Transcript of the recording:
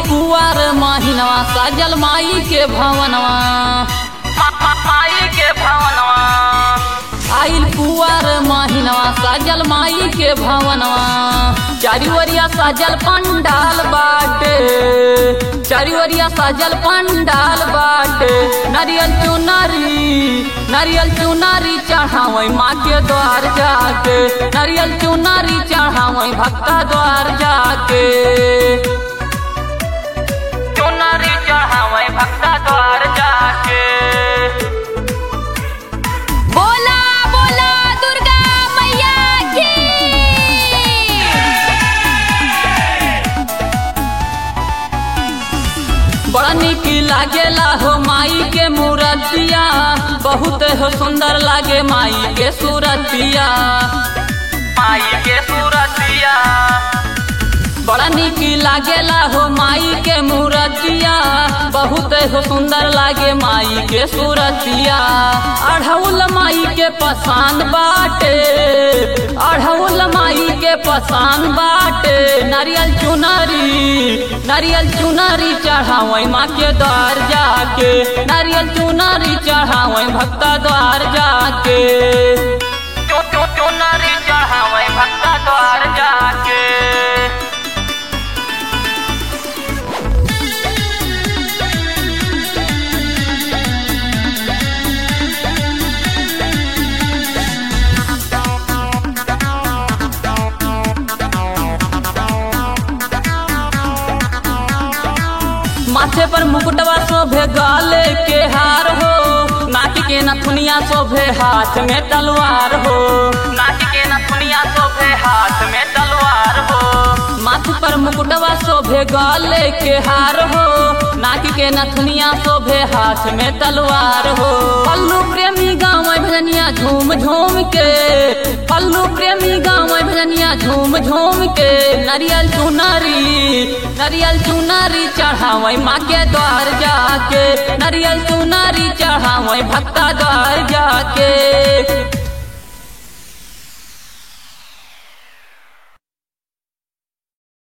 कुआर महिनवा सजल माई के भवनवा माई के भवनवा आइल कुआर महिनवा सजल माई के भवनवा चारी ओरिया सजल पंडाल बाटे चारी ओरिया सजल पंडाल बाटे नारियल चुनरी नारियल चुनरी चढ़ावई माँ के द्वार जाके नारियल चुनरी चढ़ावई भक्ता द्वार जाके चुनरी चढ़ावई भक्ता द्वार जाके बोला बोला दुर्गा मैया की बड़ा निक लागेला हो माई के मूर्तिया बहुत हो सुंदर लागे माई के सूरतिया माई के सूरतिया बड़ा निक लागेला हो माई के मूर्तिया बहुत हो सुंदर लागे माई के सूरतिया अढ़ौल माई के पसंद बाटे अढ़ौल माई के पसंद बाटे नारियल चुनरी नारियल चुनरी चढ़ावई माँ के द्वार जाके नारियल चुनरी चढ़ावई भक्ता द्वार जाके चुनरी चढ़ावई भक्ता द्वार जाके माथे पर मुकुटवा शोभे गाले के हार हो नाक के नथुनिया शोभे हाथ में तलवार हो नाक के नथुनिया शोभे हाथ में तलवार हो माथे पर मुकुटवा शोभे गाले के हार हो नाक के नथुनिया शोभे हाथ में तलवार हो पल्लू प्रेमी गाँव भजनिया झूम झूम के पल्लू प्रेमी गाँव भजनिया झूम झूम के नारियल चुनरी नारियल चुनरी चढ़ावई माँ के द्वार जाके नारियल चुनरी चढ़ावई भक्ता द्वार जाके